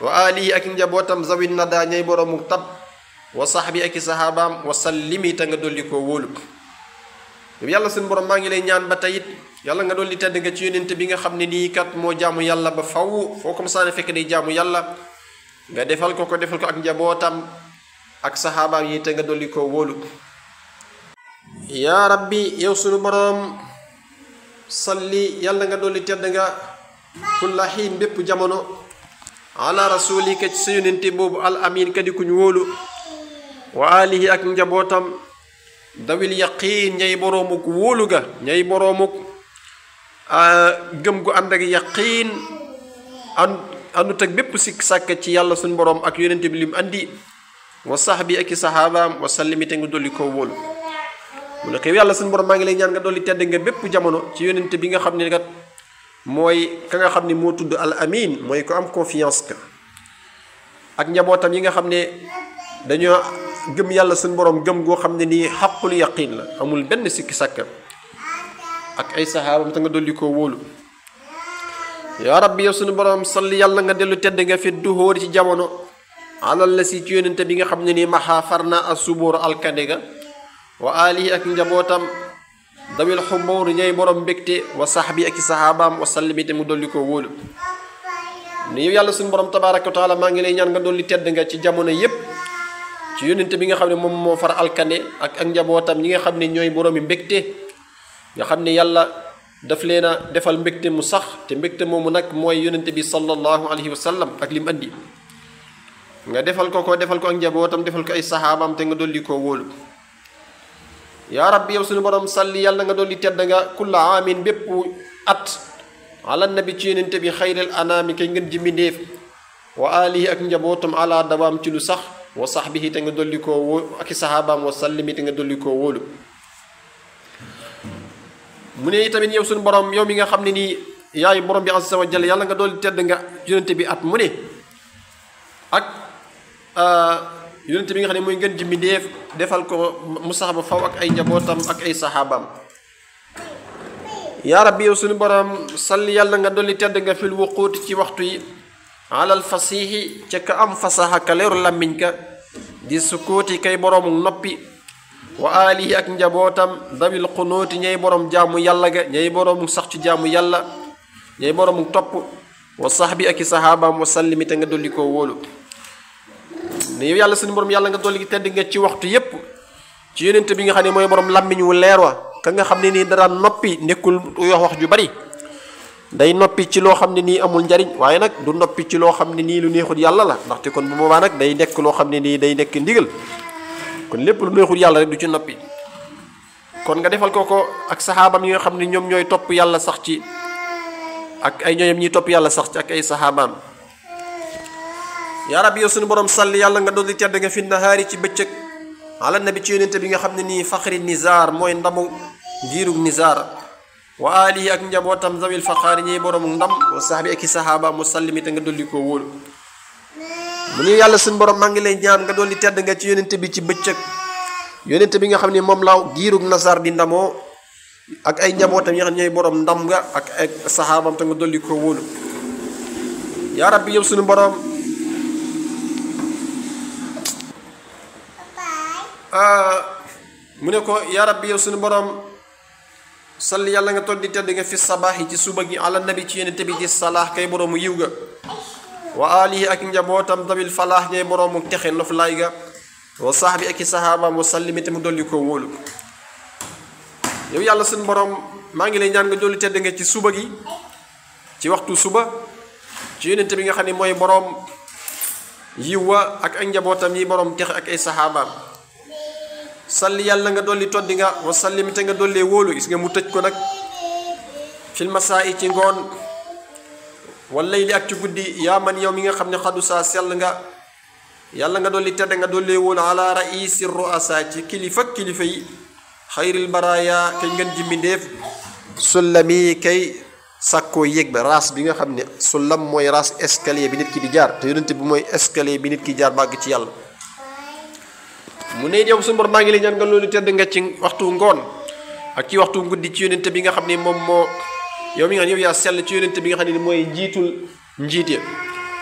wa alihi ak njabootam zawi nada ñay boroomu tab wa sahbi ak i sahabaam wa sallimi te nga dolli koo wóolu yow yàlla suñu borom maa ngi lay ñaan ba tey it yàlla nga dolli tedd nga ci yonent bi nga xam ne nii kat moo jaamu yàlla ba faw foo ko masaane fekk day jaamu yàlla nga defal ko ko defal ko ak njabootam ak saxaabaam yi te nga dolli koo wóolu yaa rabbi yow sunu boroom salli yàlla nga dolli tedd nga kulla xiin bépp jamono ala rasulika ci sa yonente boobu al amin kadi kuñ wóolu wa alihi ak njabootam dawil yaqiin ñay boroomuk wóolu ga ñay boroomuk gëm gu ànd ak yaqiin and àndut ak bépp sikk sàkk ci yàlla suñu boroom ak yonente bi lim andi wa sahbi ak i saxaabaam wa sallimi te nga dolli koo wóolu mu ne ko yàlla suñu borom maa ngi lay ñaan nga dolli tedd nga bépp jamono ci yonente bi nga xam ne kat mooy ka nga xam ne moo tudd al amin mooy ko am confiance ka ak njabootam yi nga xam ne dañoo gëm yàlla suñu borom gëm goo xam ne nii xaqul yaqin la amul benn sikki sàkka ak ay saxaabam te nga dolli koo wóolu yaa rabbi yow suñu borom salli yàlla nga dellu tedd nga fi duhóori ci jamono alal la si ci yonente bi nga xam ne nii maxaa far na a subóor alkande ga wa alihi ak njabootam dawil xumboor ñay borom mbégte wa saxbi ak i saxaabaam wa sallimi te mu dolli koo wóolu ni yow yàlla suñu borom tabaraka wa taala maa ngi lay ñaan nga dolli tedd nga ci jamono yépp ci yonente bi nga xam ne moom moo far alkande ak ak njabootam ñi nga xam ne ñooy boroomi mbégte nga xam ne yàlla daf leen a defal mbégte mu sax te mbégte moomu nag mooy yonente bi sallallahu alayhi wa sallam ak lim andi nga defal ko ko defal ko ak njabootam defal ko ay saxaabaam te nga dolli koo wóolu yaa rabbi yow suñu borom salli yàlla nga dolli tedd nga kulla aamin bépp at ala nabi ci yonente bi xayril anaami kay ngeen ji mbindéef wa alihi ak njabootam ala dawaam ci lu sax wa sahbihi te nga dolli koo wó ak i saxaabaam wa sallimi te nga dolli koo wóolu mu ne tamit yow suñu borom yow mi nga xam ne nii yaay borom bi azza wa jalla yàlla nga dolli tedd nga yonente bi at mu ne ak yonente bi nga xam ne mooy ngeen ji mbindéef defal ko mu sax ba faw ak ay njabootam ak ay saxaabaam yaa rabbi yow suñu borom salli yàlla nga dolli tedd nga fil wuquuti ci waxtu yi alal fasiixi ca ka am fasaxa ka leeru làmmiñ ka di sukkuuti kay boroomu noppi wa alihi ak njabootam dawil xunuuti ñay borom jaamu yàlla ga ñay boroomu sax ci jaamu yàlla ñay boroomu topp wa saxbi ak i saxaabaam wa sallimi te nga dolli koo wóolu ne yow yàlla suñu borom yàlla nga dolli tedd nga ci waxtu yépp ci yonente bi nga xam ne mooy borom làmmiñ wu leer wa ka nga xam ne nii daraan noppi nekkul wax wax ju bari day noppi ci loo xam ne nii amul njariñ waaye nag du noppi ci loo xam ne nii lu neexul yàlla la ndaxte kon bu boobaa nag day nekk loo xam ne nii day nekk ndigal kon lépp lu neexul yàlla rek du ci noppi kon nga defal ko ko ak saxaabam yi nga xam ne ñoom ñooy topp yàlla sax ci ak ay ñooñam ñiy topp yàlla sax ci ak ay saxaabaam yaa rabbi yow suñu borom salli yàlla nga dolli tedd nga fi nahaari ci bëccëg ala nabi ci yonente bi nga xam ne nii faxri nizaar mooy ndamu njiirug nizaar wa alihi ak njabootam zawil faxaari ñiy borom ndam wa saxbi ak i saxaaba mu sallimi te nga dolli koo wóolu mu ni yàlla suñu borom maa ngi lay ñaan nga dolli tedd nga ci yonente bi ci bëccëg yonente bi nga xam ne moom laaw giirug nasaar di ndamoo ak ay njabootam yi nga xam ñooy borom ndam nga ak ay saxaabam te nga dolli koo wóolu yaa rabbi yow suñu borom mu ne ko yaa rabbi yow suñu borom salli yàlla nga toll di tedd nga fi sabaax yi ci suba gi ala nabi ci yonente bi ci salaax kay boroomu yiw ga wa alihi ak njabootam dabil falaax ñay boroomu texe noflaay ga wa sahbi ak i saxaabaam wa sallimi te mu dolli koo wóolu yow yàlla suñu borom maa ngi lay ñaan nga dolli tedd nga ci suba gi ci waxtu suba ci yonente bi nga xam ne mooy boroom yiw wa ak ak njabootam yi boroom texe ak ay saxaabaam salli yàlla nga dolli toddi nga wa sallimi te nga dollee wóolu gis nga mu tëj ko nag fil masaa yi ci ngoon walay li ak ci guddi yaa man yow mi nga xam ne xadu saa sell nga yàlla nga dolli tedd nga dollee wóolu ala raisi ruasa ci kilifa kilifa yi xayril baraya kay ngeen jimbindéef sullami kay sàkkoo yéeg ba raas bi nga xam ne sullam mooy raas escalier bi nit ki di jaar te yonente bi mooy escalier bi nit ki jaar bàgg ci yàlla mu ne yow suñu borom maa ngi lay ñaan nga loolu tedd nga ci waxtu ngoon ak ci waxtu guddi ci yonente bi nga xam ne moom moo yow mi nga xam ne yow yaa sell ci yonente bi nga xam ne mooy njiitul njiit ya